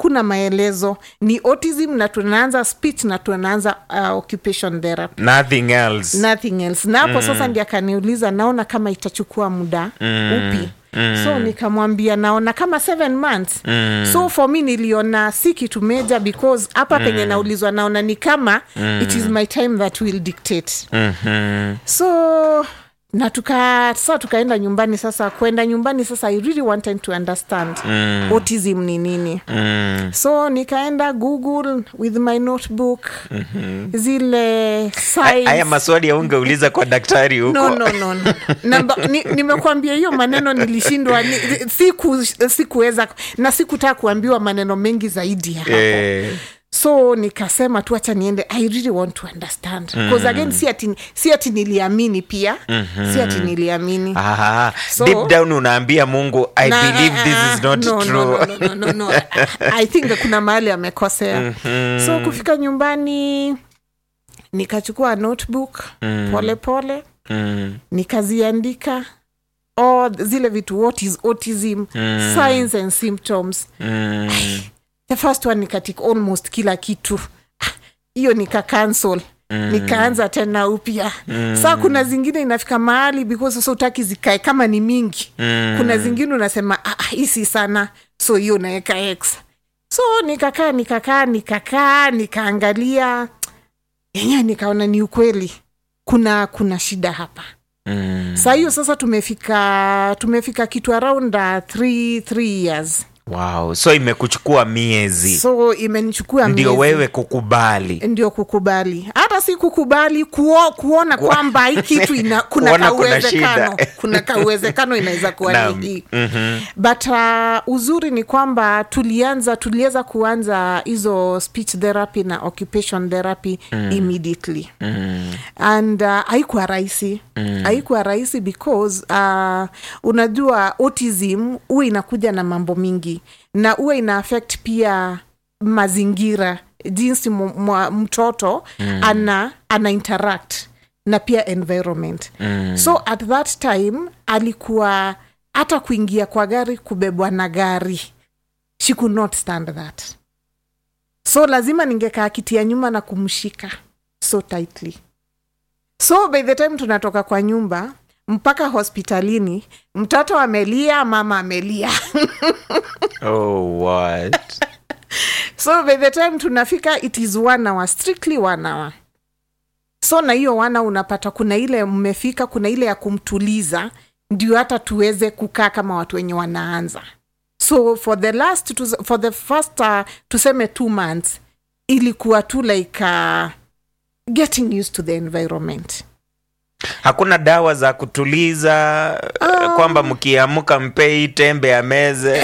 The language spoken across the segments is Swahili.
hakuna maelezo ni autism na tunaanza speech na tunaanza uh, occupation therapy nothing else nothing else na hapo sasa ndi akaniuliza naona kama itachukua muda upi so nikamwambia naona kama seven months so for me niliona si kitu meja because hapa penye naulizwa naona ni kama it is my time that will dictate Mhm. so na tuka sa tukaenda nyumbani sasa kwenda nyumbani sasa i really wanted to understand mm. autism ni nini Mm. so nikaenda google with my notebook mm-hmm. zile haya signs. maswali yaungeuliza kwa daktari huko no, no, no, no. Namba, ni, nimekwambia hiyo maneno nilishindwa ni, siku sikuweza na sikutaka kuambiwa maneno mengi zaidi ya hapo Eh, so nikasema tu acha niende i really want to understand because again si ati, si ati niliamini pia si ati niliamini aha. So- deep down unaambia mungu i Na- believe ah, this ah, is not no, true no, no, no, no, no. I think kuna mahali amekosea so kufika nyumbani nikachukua notebook pole pole Mm, nikaziandika all zile vitu what is autism signs and symptoms mm, the first one nikatik almost kila kitu Ah, hiyo nika cancel mm. nikaanza tena upya mm. saa kuna zingine inafika mahali because sasa utaki zikae kama ni mingi mm. kuna zingine unasema "Ah, ah, hii si sana so hiyo unaweka x so nikakaa nikakaa nikakaa nikaangalia yenyewe nikaona ni ukweli kuna kuna shida hapa Mm. saa hiyo sasa tumefika tumefika kitu around uh, three, three years wow so imekuchukua miezi so imenichukua ndio miezi. wewe kukubali ndio kukubali hata si kukubali kuo, kuona kwamba hii kitu ina, kuna Kuona kuna kauwezekano shida. kuna kauwezekano inaweza kuwa Naam. ni hii Mhm. but uh, uzuri ni kwamba tulianza tuliweza kuanza hizo speech therapy na occupation therapy mm. immediately Mm. and uh, haikuwa rahisi mm. haikuwa rahisi because uh, unajua autism huwa inakuja na mambo mingi na huwa ina affect pia mazingira jinsi mu- mwa- mtoto mm. ana ana interact na pia environment mm. so at that time alikuwa hata kuingia kwa gari kubebwa na gari she could not stand that so lazima ningekaa kiti ya nyuma na kumshika so tightly so by the time tunatoka kwa nyumba mpaka hospitalini mtoto amelia mama amelia oh what so by the time tunafika it is one hour strictly one hour so na hiyo wana unapata kuna ile mmefika kuna ile ya kumtuliza ndio hata tuweze kukaa kama watu wenye wanaanza so for the last tu- for the first uh, tuseme two months ilikuwa tu like uh, getting used to the environment hakuna dawa za kutuliza Um, kwamba mkiamka mpei tembe ya meze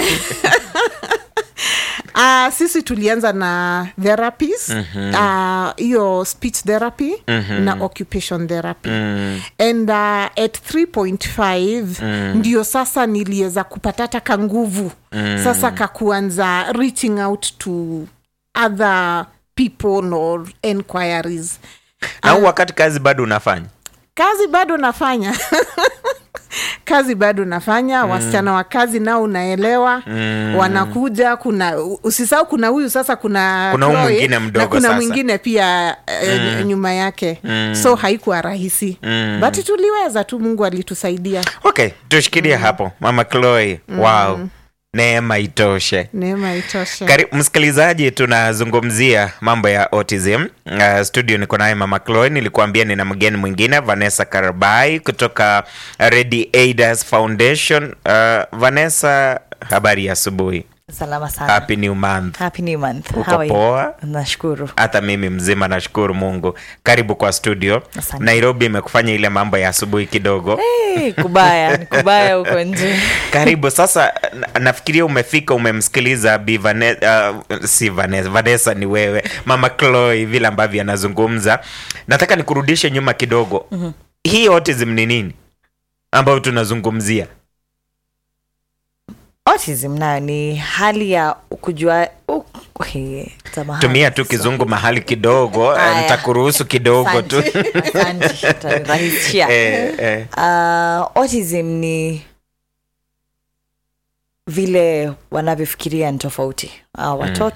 Uh, sisi tulianza na therapies hiyo uh, speech therapy na occupation therapy mm. and uh, at 3.5 ndio sasa niliweza kupata hata kanguvu sasa kakuanza reaching out to other people or enquiries na huu wakati kazi bado unafanya kazi bado nafanya kazi bado nafanya mm. wasichana wa kazi nao unaelewa mm. wanakuja kuna usisahau kuna huyu sasa kuna Kuna huyu Chloe, mwingine mdogo na kuna sasa. mwingine pia mm. nyuma yake mm. so haikuwa rahisi mm. but tuliweza tu mungu alitusaidia okay tushikilie hapo mama chloe wow neema itoshe neema itoshe Kari, msikilizaji tunazungumzia mambo ya autism uh, studio niko naye mama chloe nilikuambia nina mgeni mwingine vanessa karabai kutoka ready aiders foundation uh, vanessa habari ya asubuhi salama sana happy new month happy new month Uko How are you? poa? nashukuru hata mimi mzima nashukuru mungu karibu kwa studio Asante. nairobi imekufanya ile mambo ya asubuhi kidogo hey, kubaya ni kubaya huko nje karibu sasa na- nafikiria umefika umemsikiliza Bi Vane, uh, si Vanessa, Vanessa ni wewe mama Chloe vile ambavyo anazungumza nataka nikurudishe nyuma kidogo mm-hmm. hii autism ni nini ambayo tunazungumzia autism nayo ni hali ya kujua uh, okay, samahani. tumia tu kizungu mahali kidogo eh, Aya. nitakuruhusu kidogo tu Asante, asante, utanirahisishia. eh, eh. Uh, autism ni vile wanavyofikiria ni tofauti uh, watoto